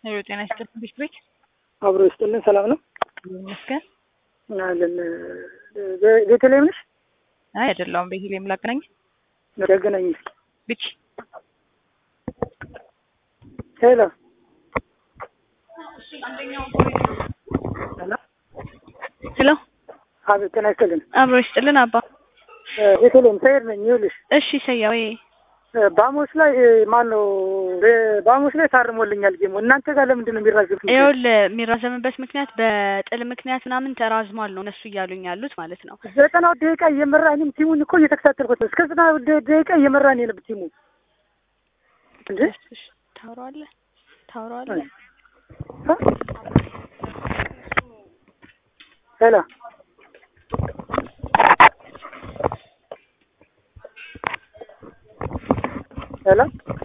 ሄሎ ጤና ይስጥልኝ ቤት ቤት አብሮ ይስጥልን። ሰላም ነው ይመስገን። አለን። ቤተልሔም ነሽ? አይ አይደለሁም። ቤተልሔም ላገናኝ ያገናኝ እስኪ። ብቻ ሄሎ ሄሎ። ሄሎ አቤት፣ ጤና ይስጥልን። አብሮ ይስጥልን አባ። ቤተልሔም ሰይድ ነኝ። ይኸውልሽ እሺ ሰያ ወይ ባሞስ ላይ ማን ነው? ባሞስ ላይ ታርሞልኛል ጌሙ። እናንተ ጋር ለምንድን ነው የሚራዘም? ይኸውልህ የሚራዘምበት ምክንያት በጥል ምክንያት ምናምን ተራዝሟል ነው እነሱ እያሉኝ ያሉት ማለት ነው። ዘጠናው ደቂቃ እየመራ እኔም ቲሙን እኮ እየተከታተልኩት ነው። እስከ ዘጠናው ደቂቃ እየመራ ነው የነበር ቲሙ እንዴ እሺ፣ ታወራዋለህ ታወራዋለህ። ሄሎ ሄሎ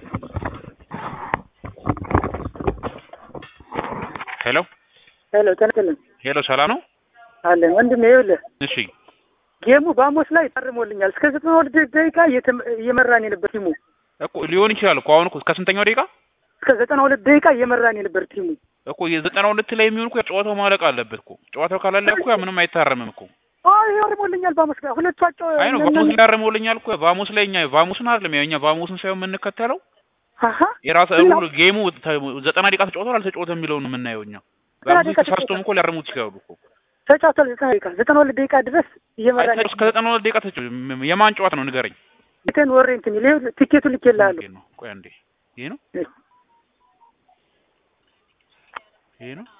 ሄሎ ሄሎ ጤና ይስጥልን ሄሎ፣ ሰላም ነው? አለን ወንድሜ። ይኸውልህ እሺ ጌሙ ባሞስ ላይ ታርሞልኛል። እስከ ዘጠና ሁለት ደቂቃ እየተመ- እየመራን የነበር ቲሙ እኮ ሊሆን ይችላል እኮ አሁን እኮ እስከ ስንተኛው ደቂቃ እስከ ዘጠና ሁለት ደቂቃ እየመራን የነበር ቲሙ እኮ የዘጠና ሁለት ላይ የሚሆን እኮ ጨዋታው ማለቅ አለበት እኮ ጨዋታው ካላለ እኮ ያ ምንም አይታረምም እኮ አይ አርሞልኛል። ባሞስ ጋር ሁለቱ አጫ አይ ነው ቫሞስ ላይ አረመውልኛል እኮ ቫሞስ ላይ እኛ ቫሞስን አይደለም ያው እኛ ቫሞስን ሳይሆን የምንከተለው አሀ የራስ ሩል ጌሙ ተ- ዘጠና ደቂቃ ተጫውቷል አልተጫወተም የሚለውን ነው የምናየው እኛ ቫሞስ ተሳስቶም እኮ ሊያርሙት ይችላሉ እኮ ተጫውቷል። ዘጠና ደቂቃ ዘጠና ሁለት ደቂቃ ድረስ እየመራን አይ እስከ ዘጠና ሁለት ደቂቃ ተጫው የማን ጨዋታ ነው ንገረኝ ቴን ወሬ እንትን ይሄ ቲኬቱ ልኬልሃለሁ። ይሄ ነው ቆይ አንዴ ይሄ ነው ይሄ ነው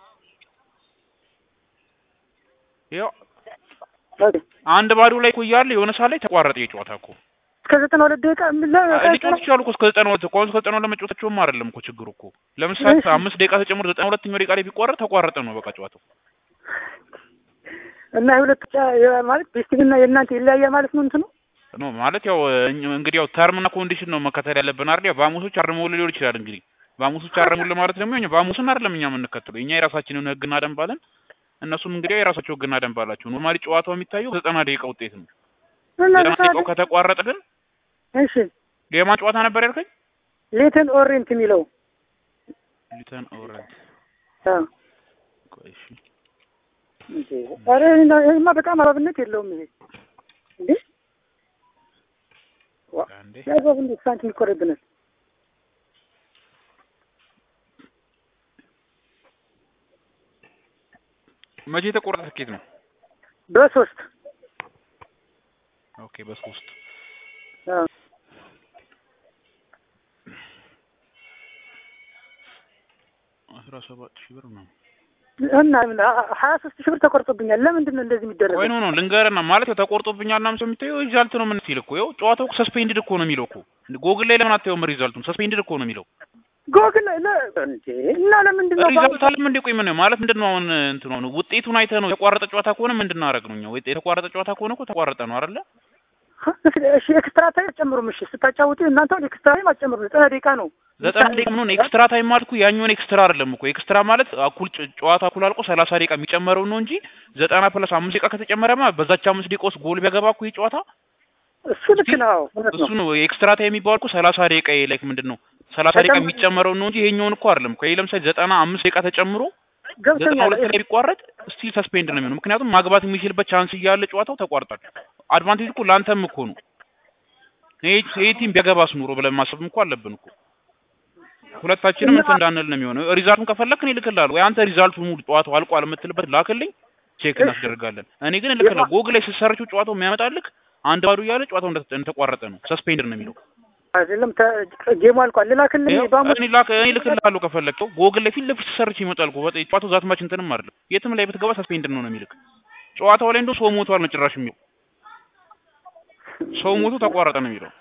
ይኸው ኦኬ አንድ ባዶ ላይ እኮ እያለ የሆነ ሰዓት ላይ ተቋረጠ የጨዋታ እኮ እስከ ዘጠና ሁለት ደቂቃ ሊጫወት ይችላሉ እኮ እስከ ዘጠና ሁለት እኮ አሁን እስከ ዘጠና ሁለት ለመጫወታቸውም አይደለም እኮ ችግሩ እኮ ለምሳሌ እሺ። አምስት ደቂቃ ተጨምሮ ዘጠና ሁለተኛው ደቂቃ ላይ ቢቋረጥ ተቋረጠ ነው በቃ ጨዋታው እና የሁለቱ ጫ- የ- ማለት ቤስቲቭና የእናንተ ይለያያል ማለት ነው እንትኑ ኖ ማለት ያው እኝ- እንግዲህ ያው ተርምና ኮንዲሽን ነው መከተል ያለብን አይደል? ያው ባሙሶች አርመውል ሊሆን ይችላል እንግዲህ ባሙሶች አርመውል ማለት ደግሞ እኛ ባሙስን አይደለም እኛ የምንከተለው እኛ የራሳችንን ህግና ደንብ አለን። እነሱም እንግዲህ ያው የራሳቸው ህግና ደንብ አላቸው። ኖርማሊ ጨዋታው የሚታየው ዘጠና ደቂቃ ውጤት ነው። እና ዘጠና ዘጠና ደቂቃው ከተቋረጠ ግን እሺ የማን ጨዋታ ነበር ያልከኝ? ሌተን ኦሬንት የሚለው ሊተን ኦረንት አ ቆይ እሺ እንዴ ኧረ ይሄና- ይሄማ በጣም አግባብነት የለውም ይሄ እንዴ ዋ አንዴ የአግባብነት ሳንቲም ይቆረብናል መቼ የተቆረጠ ትኬት ነው? በሶስት ኦኬ በሶስት አ አስራ ሰባት ሺህ ብር ነው። እና ምን አ- ሀያ ሶስት ሺህ ብር ተቆርጦብኛል። ለምንድን ነው እንደዚህ የሚደረገው? ቆይ ኖ ኖ ልንገርና ማለት ያው ተቆርጦብኛል ምናምን ሰው የሚታየው ሪዛልት ነው ምን ሲል እኮ ያው ጨዋታው እኮ ሰስፔንድድ እኮ ነው የሚለው እኮ ጎግል ላይ ለምን አታየውም? ሪዛልቱን ሰስፔንድድ እኮ ነው የሚለው ጎግል ለ- እንዴ እና ለምንድን ነው ሪዛልት አለም እንዴ? ቆይ ምን ነው ማለት ምንድን ነው አሁን እንትኑ ነው ውጤቱን አይተህ ነው የተቋረጠ ጨዋታ ከሆነ ምንድን ነው አደረግነው እኛ? ወይ የተቋረጠ ጨዋታ ከሆነ እኮ ተቋረጠ ነው አይደለ? እሺ ኤክስትራ ታይም አጨምሩም። እሺ ስታጫውቱ እናንተ አሁን ኤክስትራ ታይም አጨምሩ። ዘጠና ደቂቃ ነው ዘጠና ደቂቃ ምን ኤክስትራ ታይም ማለት እኮ ያኛውን ኤክስትራ አይደለም እኮ ኤክስትራ ማለት እኩል ጨ- ጨዋታ እኩል አልቆ ሰላሳ ደቂቃ የሚጨመረው ነው እንጂ ዘጠና ፕለስ አምስት ደቂቃ ከተጨመረማ በዛች አምስት ደቂቃ ውስጥ ጎል ቢያገባ እኮ ይህ ጨዋታ እሱ ልክ ነው፣ እውነት ነው። እሱ ነው ኤክስትራ ታይም የሚባል እኮ ሰላሳ ደቂቃ ላይክ ምንድን ነው ሰላሳ ደቂቃ በጣም- የሚጨመረው ነው እንጂ ይሄኛውን እኮ አይደለም እኮ ይሄ ለምሳሌ ዘጠና አምስት ደቂቃ ተጨምሮ ዘጠና ገብቶኛል። ሁለት ላይ ቢቋረጥ ስቲል ሰስፔንድ ነው የሚሆነው። ምክንያቱም ማግባት የሚችልበት ቻንስ እያለ ጨዋታው ተቋርጧል። አድቫንቴጅ እኮ ለአንተም እኮ ነው። ይሄ ይሄ ቲም ቢያገባስ ኑሮ ብለን ማሰብ እኮ አለብን እኮ ሁለታችንም እንትን እንዳንል ነው የሚሆነው። ሪዛልቱን ከፈለክ እኔ እልክልሃለሁ ወይ አንተ ሪዛልቱን ሙሉ ጨዋታው አልቋል የምትልበት ላክልኝ፣ ቼክ እሺ። እናስደርጋለን። እኔ ግን እልክልሃለሁ። ጎግል ላይ ስትሰርችው ጨዋታው የሚያመጣልክ አንድ ባዶ እያለ ጨዋታው እንደተ- እንደተቋረጠ ነው፣ ሰስፔንድ ነው የሚለው። አይደለም ተ- ጌሙ አልቋል። ልላክልህ ይኸው ባሙ እኔ ላክ እኔ እልክልሃለሁ ከፈለግከው ጎግል ላይ ፊት ለፊት ስትሰርች ይመጣል እኮ በጣም ጨዋታው ዛት ማች እንትንም አይደለም የትም ላይ ብትገባ ሰስፔንድ ነው ነው የሚልክ። ጨዋታው ላይ እንደው ሰው ሞቷል ነው ጭራሽ የሚለው ሰው ሞቶ ተቋረጠ ነው የሚለው።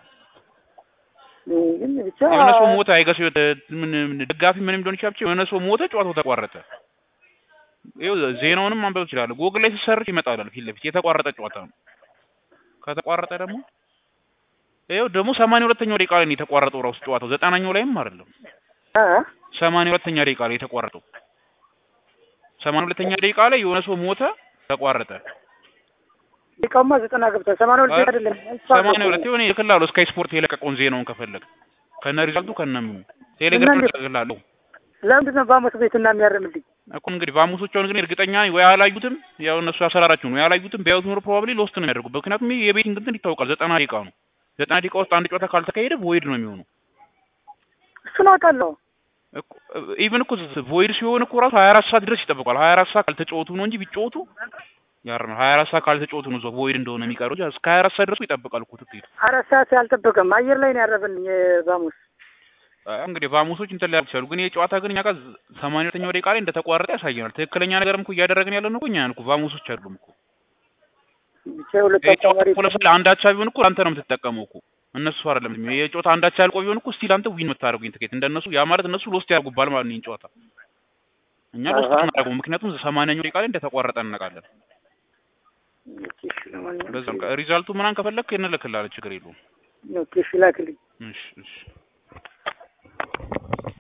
ግን ብቻ የሆነ ሰው ሞተ አይገስ ምን ምን ደጋፊ ምንም ሊሆን ይችላል። ብቻ የሆነ ሰው ሞተ፣ ጨዋታው ተቋረጠ። ይኸው ዜናውንም ማንበብ ይችላል። ጎግል ላይ ስትሰርች ይመጣል ፊት ለፊት የተቋረጠ ጨዋታ ነው። ከተቋረጠ ደግሞ ይኸው ደግሞ ሰማንያ ሁለተኛው ደቂቃ ላይ ነው የተቋረጠው ራሱ ጨዋታው ዘጠናኛው ላይም አይደለም አ ሰማንያ ሁለተኛ ደቂቃ ላይ የተቋረጠው ሰማንያ ሁለተኛ ደቂቃ ላይ የሆነ ሰው ሞተ፣ ተቋረጠ። ደቂቃውማ ዘጠና ገብቷል። ሰማንያ ሁለት ደቂቃ አይደለም ሰማንያ ሁለት የሆነ ይልክልሃለሁ። ስካይ ስፖርት የለቀቀውን ዜናውን ከፈለግ ከነ ሪዛልቱ ከነ ምኑ ቴሌግራም እና እንዴት- ይልክልሃለሁ። ለምንድን ነው በአመት ቤትና የሚያርምልኝ? እኮ እንግዲህ ቫሙሶች አሁን ግን እርግጠኛ ነኝ ወይ አላዩትም፣ ያው እነሱ አሰራራቸው ነው ያላዩትም። ቢያዩት ኖሮ ፕሮባብሊ ሎስት ነው የሚያደርጉት። ምክንያቱም ይሄ የቤቲንግ እንትን ይታወቃል፣ ዘጠና ደቂቃ ነው። ዘጠና ደቂቃ ውስጥ አንድ ጨዋታ ካልተካሄደ ቮይድ ነው የሚሆነው። እሱን አውቃለሁ። ኢቭን እኮ ቮይድ ሲሆን እኮ ራሱ ሀያ አራት ሰዓት ድረስ ይጠብቋል። ሀያ አራት ሰዓት ካልተጫወቱ ነው እንጂ ቢጫወቱ ያርም ሀያ አራት ሰዓት ካልተጫወቱ ነው እዛው ቮይድ እንደሆነ የሚቀረው እንጂ እስከ ሀያ አራት ሰዓት ድረስ ይጠብቃል እኮ ትኬቱ። አራት ሰዓት አልጠበቀም። አየር ላይ ነው ያረፈልኝ ባሙስ። እንግዲህ ቫሙሶች እንትን ሊያደርጉ ይችላሉ። ግን ይሄ ጨዋታ ግን እኛ ጋር ሰማንያ ሁለተኛው ደቂቃ ላይ እንደተቋረጠ ያሳየናል። ትክክለኛ ነገርም እኮ እያደረግን ያለ ነው እኮ እኛ ነን እኮ ቫሙሶች አይደሉም እኮ። ብቻ ሁለት ይሄ ጨዋታ አጫዋሪ እኮ ለምሳሌ አንድ አቻ ቢሆን እኮ አንተ ነው የምትጠቀመው እኮ እነሱ አይደለም። ይሄ ጨዋታ አንድ አቻ ያልቆ ቢሆን እኮ ስቲል አንተ ዊን የምታደርጉኝ ትኬት እንደነሱ ያ ማለት እነሱ ሎስት ያደርጉባል ማለት ነው ይሄን ጨዋታ። እኛ ሎስት አሃ። እናደርገው ምክንያቱም ሰማንያኛው ደቂቃ ላይ እንደተቋረጠ እናውቃለን። እሺ፣ ለማንኛውም በዛ በቃ ሪዛልቱ ምናምን ከፈለክ እንልክልሃለን፣ ችግር የለውም። ኦኬ፣ እሺ ላክልኝ። እሺ እሺ